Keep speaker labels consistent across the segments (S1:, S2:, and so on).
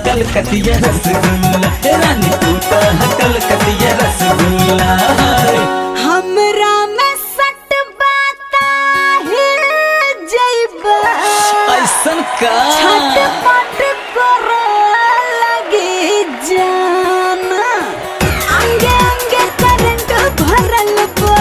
S1: कलकतिया रसगुल्ला ए रानी तू तो है कलकतिया रसगुल्ला
S2: हमरा में सट बाता हिल जइबा
S1: ऐसन का
S2: छटपट करे लगी जाना अंगे अंगे करंट भरल बा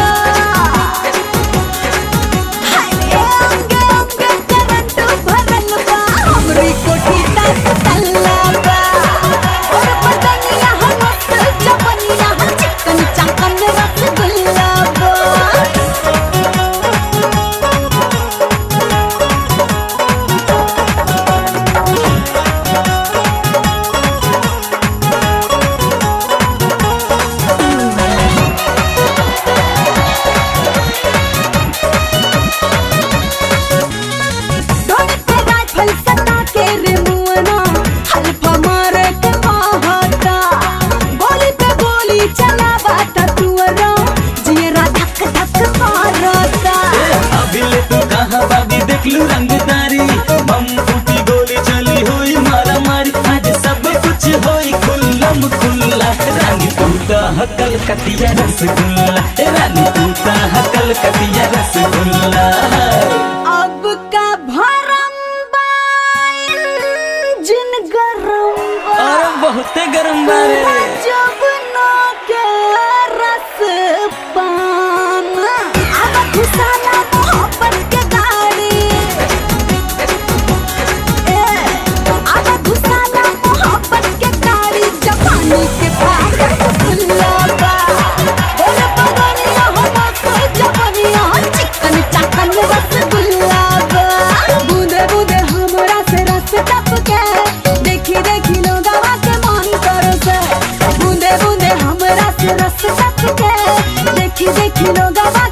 S2: हाय अंगे अंगे करंट भरल बा हमरी कोठी तक तल्ला बा और बदनिया हमत जवनिया चिकन चाकन रसगुल्ला बा ढोल पे राइफल सटा के रे मुअना हल्फा मारे के कहता गोली पे गोली चलावा ता तुअरा जियरा धक धक मारता
S1: अभी ले तू कहाँ बागी देख लू रंगदारी बम फूटी गोली चली हुई मारा मारी आज सब कुछ होई खुल्लम खुल्ला रानी तू तो है कलकतिया रसगुल्ला ए रानी तू तो है कलकतिया रसगुल्ला
S2: अब का भरम जिन गरम बा
S1: और बहुते गरम बारे
S2: जब ना के रस पान अब घुसाला मोहब्बत के गाड़ी ए अब घुसाला मोहब्बत के गाड़ी जवानी के पागल खुल्ला बा बोले बगनिया हो मस्त जवानिया चिकन चाकन रसगुल्ला बा बूंदे बूंदे हमरा से रस टपके देखी देखी लोगवा के मन करो से बूंदे बूंदे हमरा से रस टपके देखी देखी लोगवा